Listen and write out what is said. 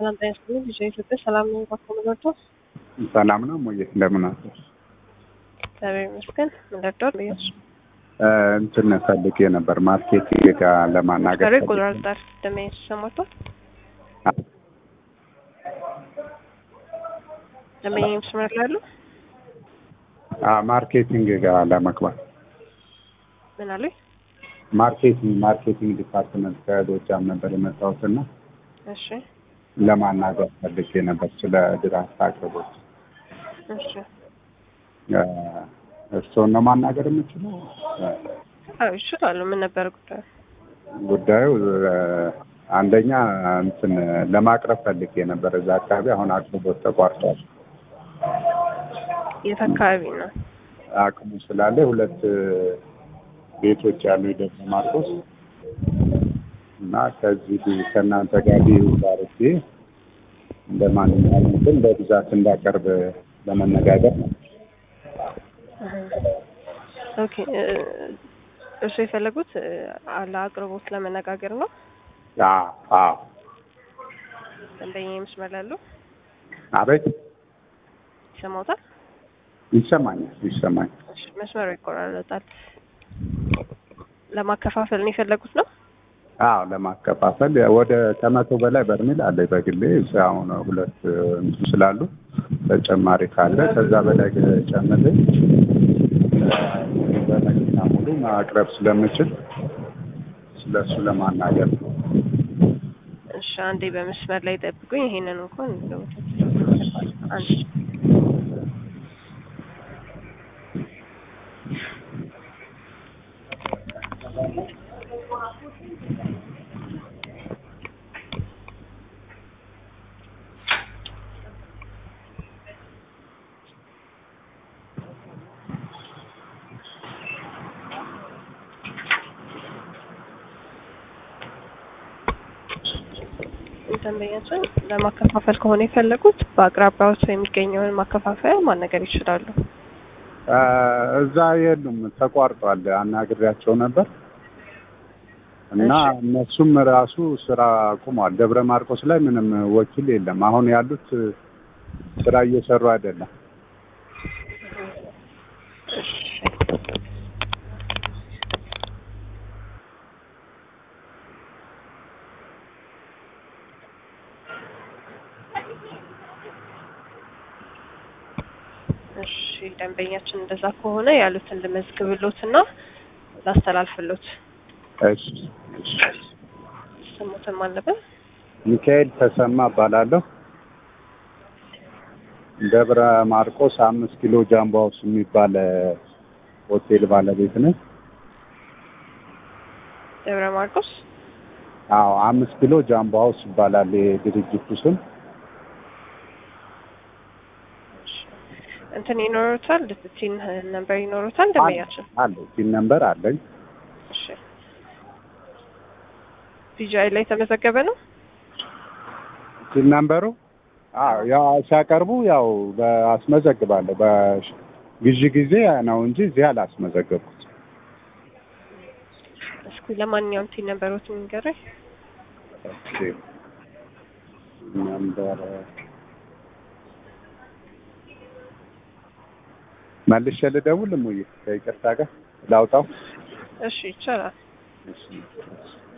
ሰላም ጤና ይስጥልኝ። ልጅ ኢትዮጵያ ሰላም ነው። ባኮ መለርቶ ሰላም ነው ሞዬ፣ እንደምን አለሽ? እግዚአብሔር ይመስገን። መለርቶ ልዩስ እንትን ፈልጌ ነበር ማርኬቲንግ ጋር ለማናገር ዛሬ ፈልጌ ቁጥር ዳር ደሜ ሰሞቷል ደሜ መስመር ላይ ያሉ አ ማርኬቲንግ ጋር ለመግባት ምን አሉኝ? ማርኬቲንግ ማርኬቲንግ ዲፓርትመንት ከጎጃም ነበር የመጣሁትና እሺ ለማናገር ፈልጌ ነበር ስለ ድራፍት አቅርቦት። እሺ እ እርስዎን ነው ማናገር የምችለው? አዎ ይችላሉ። ምን ነበር ጉዳዩ? ጉዳዩ እ አንደኛ እንትን ለማቅረብ ፈልጌ ነበር እዛ አካባቢ አሁን አቅርቦት ተቋርጧል። የት አካባቢ ነው? አቅሙ ስላለ ሁለት ቤቶች ያሉ ደብረ ማርቆስ እና ከዚህ ከእናንተ ጋር ዲዩ ባርጌ እንደ ማንኛውም እንትን በብዛት እንዳቀርብ ለመነጋገር ነው። ኦኬ እ እርሱ የፈለጉት እ አለ አቅርቦት ለመነጋገር ነው። አዎ አዎ። ደንበኛ መስመር ላይ ያሉ አቤት ይሰማውታል? ይሰማኛል ይሰማኛል። እሺ መስመሩ ይቆራረጣል። ለማከፋፈል ነው የፈለጉት ነው? አዎ ለማከፋፈል ወደ ከመቶ በላይ በርሜል አለ በግሌ አሁን ሁለት እንትን ስላሉ ተጨማሪ ካለ ከዛ በላይ ጨምሬ በመኪና ሙሉ ማቅረብ ስለምችል ስለሱ ለማናገር ነው። እሺ አንዴ በመስመር ላይ ጠብቁኝ። ይሄንን እንኳን አንድ ደንበኛችን ለማከፋፈል ከሆነ የፈለጉት በአቅራቢያዎት የሚገኘውን ማከፋፈያ ማነገር ይችላሉ። አ፣ እዛ የሉም ተቋርጧል። አናግሬያቸው ነበር እና እሺ። እነሱም ራሱ ስራ አቁሟል። ደብረ ማርቆስ ላይ ምንም ወኪል የለም። አሁን ያሉት ስራ እየሰሩ አይደለም። እሺ ደንበኛችን እንደዛ ከሆነ ያሉትን ልመዝግብሎትና ላስተላልፍሎት። እሺ እሺ። ስሙትም አለብን። ሚካኤል ተሰማ እባላለሁ። ደብረ ማርቆስ አምስት ኪሎ ጃምቦ ሃውስ የሚባል ሆቴል ባለቤት ነኝ። ደብረ ማርቆስ አዎ አምስት ኪሎ ጃምቦ ሃውስ ይባላል የድርጅቱ ስም። እሺ። እንትን ይኖሩታል ቲን ነምበር ይኖሩታል ደንበኛችን። አለ ቲን ነምበር አለኝ። እሺ ፒጂአይ ላይ የተመዘገበ ነው። ቲን ነምበሩ አዎ ያው ሲያቀርቡ ያው በአስመዘግባለሁ በግዢ ጊዜ ነው እንጂ እዚህ አላስመዘገብኩት። እስኪ ለማንኛውም ቲን ነምበሮትን ንገረኝ። ኦኬ ነምበር መልሼ ልደውል እሙዬ ከይቅርታ ጋር ላውጣው። እሺ ይቻላል። እሺ